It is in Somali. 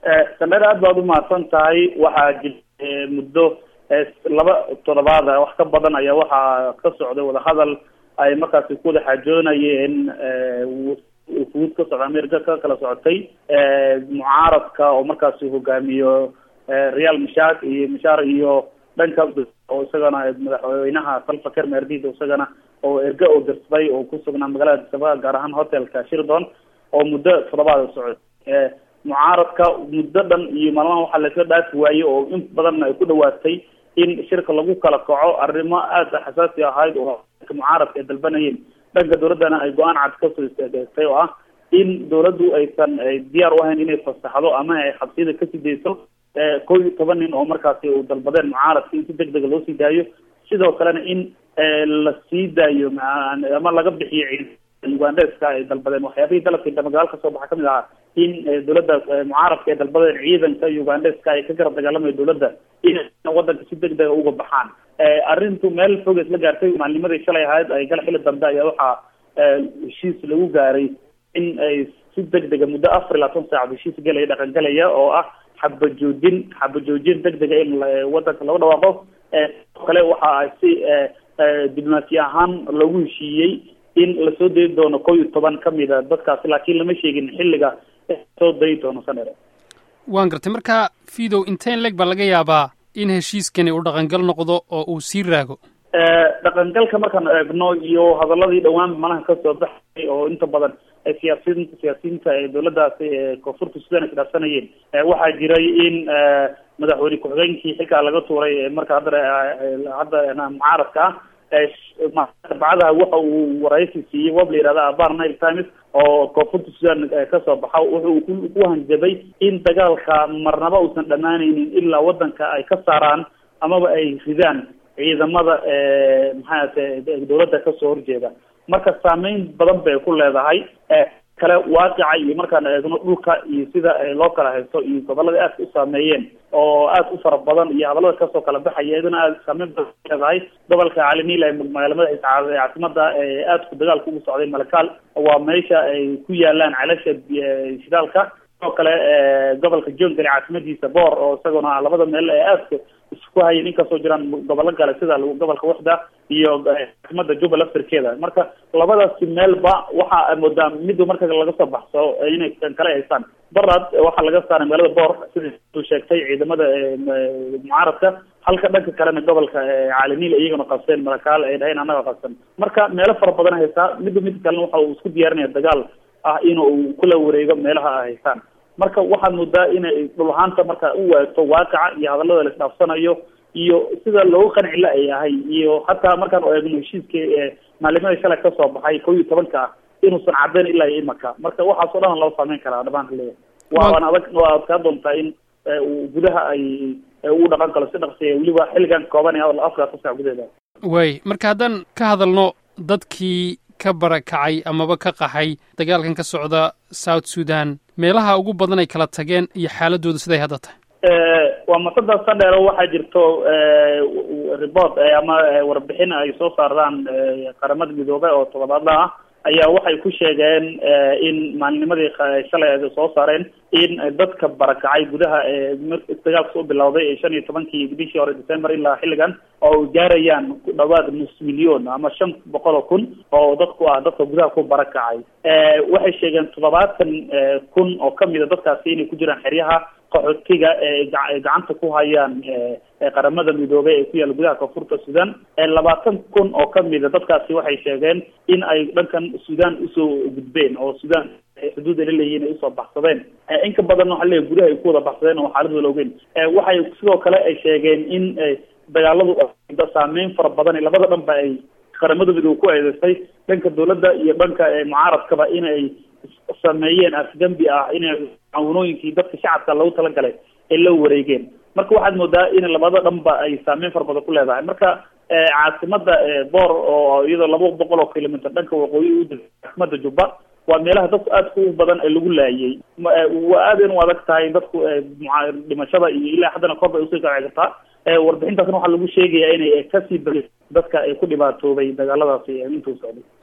sandheer aad baad umahadsan tahay waxaa jira muddo laba toddobaad wax ka badan ayaa waxaa ka socday wadahadal ay markaasi ku wada xaajoonayeen fuud ka socda america ka kala socotay mucaaradka oo markaasi hogaamiyo real mashak iyo mashaar iyo dhanka oo isagana madaxweynaha salva ker merdid isagana oo erge oo dirsaday oo kusugnaa magaalada disaba gaar ahaan hotelka shirdon oo muddo toddobaad socday mucaaradka muddo dhan iyo maalmaha waxaa laisla dhaafi waayey oo in badanna ay ku dhawaatay in shirka lagu kala kaco arrimo aada xasaasi ahayd oo mucaaradka ay dalbanayeen dhanka dawladdana ay go-aan cad kasoo istaagtay oo ah in dawladdu aysan diyaar u ahayn inay fasaxdo ama ay xabsiyada kasii dayso kow iyo toban nin oo markaasi u dalbadeen mucaaradka in si deg dega loo sii daayo sidoo kalena in la sii daayo ama laga bixiyo ugandeska ay dalbadeen waxyaabihii dalabkii damagaal kasoo baxa kamid ahaa in dawladda mucaaradka ay dalbadeen ciidanka ugandeska ay ka garab dagaalamayo dawladda in wadanka si deg dega uga baxaan arrintu meel fog isla gaartay maalnimadii shalay ahayd ay gal xili dambe ayaa waxaa heshiis lagu gaaray in ay si deg dega muddo afar iyo labaatan saac heshiis gelaya dhaqangelaya oo ah xabajoojin xabajoojin deg dega in wadanka lagu dhawaaqo kale waxa ay si diblomaasi ahaan loogu heshiiyey in lasoo dayi doono kow iyo toban kamida dadkaasi laakiin lama sheegin xilliga soo dayi doono sanere waan gartay marka fidow inteen leg baa laga yaabaa in heshiiskani uu dhaqangal noqdo oo uu sii raago dhaqangalka markaan eegno iyo hadaladii dhawaan malaha kasoo baxay oo inta badan siyaasiyiinta siyaasiyiinta ee dawladdaasi koonfurta sudan ay kidhaafsanayeen waxaa jiray in madaxweyne ku-xigeenkii xilkaa laga tuuray marka hadda hadda mucaaradka ah arbacadaha waxa uu waraysi siiyey wab la yihahda abar nile times oo koonfurta sudan kasoo baxa wuxuu ku hanjabay in dagaalka marnaba uusan dhamaaneynin ilaa wadanka ay ka saaraan amaba ay ridaan ciidamada maxaate dawladda kasoo horjeeda marka saameyn badan bay ku leedahay kale waaqica iyo markaan eegno dhulka iyo sida loo kala haysto iyo gobolada aadka u saameeyeen oo aad u fara badan iyo hadalada kasoo kala baxaya iyaduna aad saameyn badan leedahay gobolka caalamiil ee magaalamada caasimada aadku dagaalka ugu socday malakaal waa meesha ay ku yaalaan celasha shidaalka sidoo kale gobolka jongale caasimadiisa boor oo isaguna labada meel ee aadka isku hayan inkastoo jiraan gobollo gale sida gobolka waxda iyo caasimada jubal afirkeeda marka labadaasi meelba waxa moodaa mid marka laga soo baxso inay kale haystaan barad waxaa laga saaray magaalada boor sida uu sheegtay ciidamada mucaaradka halka dhanka kalena gobolka caalamiil iyagana qabseen marakaal ay dhaheen annaga qabsan marka meelo fara badan haystaa midba mid kalena waxa uu isku diyaarinaya dagaal ah inuu kula wareego meelaha ay haystaan marka waxaad moodaa inay dhulahaanta marka u waagto waaqica iyo hadalada la isdhaafsanayo iyo sida loogu qanci la ay ahay iyo hataa markaan eegno heshiiska maalimada shalay kasoo baxay kow iyo tobanka ah inuusan caddayn ilaa iyo imaka marka waxaas oo dhan loo saameyn karaa dhamaanka leeyahay waan adag waa adkaa doontaa in gudaha ay uu dhaqan kalo si dhaqsiya weliba xilligan kooban ee afar sac gudaheeda way marka haddaan ka hadalno dadkii ka barakacay amaba ka qaxay dagaalkan ka socda south sudan meelaha ugu badan ay kala tageen iyo xaaladooda siday hadda tahay waa masada sandheero waxaa jirto report ama warbixin ay soo saaraan qaramada midoobe oo todobaadla ah ayaa waxay ku sheegeen in maalinimadii shalay ay soo saareen in dadka barakacay gudaha dagaalka soo bilowday ee shan iyo tobankii bishii hore december ilaa xilligan oo gaarayaan ku dhawaad nus milyon ama shan boqol oo kun oo dadku ah dadka gudaha ku barakacay waxay sheegeen toddobaatan kun oo kamida dadkaasi inay ku jiraan xeryaha qaxootiga ee gacanta ku hayaan qaramada midoobey ee ku yaalla gudaha koonfurta sudan labaatan kun oo kamida dadkaasi waxay sheegeen in ay dhankan sudan usoo gudbeen oo sudan xuduud ay la leeyihin ay usoo baxsadeen inka badan waxa leeyahy gudaha ay ku wada baxsadeen oo xaaladooda la ogeyn waxay sidoo kale ay sheegeen in dagaaladu saameyn fara badan labada dhanba ay qaramada midoobe ku eedeysay dhanka dawladda iyo dhanka mucaaradkaba in ay sameeyeen afdambi ah inay caawinooyinkii dadka shacabka lagu talagalay ay la wareegeen marka waxaad moodaa in labada dhanba ay saameyn fara badan ku leedahay marka caasimada boor oo iyadoo laba boqol oo kilomitr dhanka waqooyi u caasimada jubba waa meelaha dadku aadka u badan ee lagu laayay waa aad in u adag tahay dadku dhimashada iyo ilaa haddana kor bay usii kaci kartaa warbixintaasna waxaa lagu sheegayaa inay kasii bari dadka ay ku dhibaatoobay dagaaladaasi intuu socday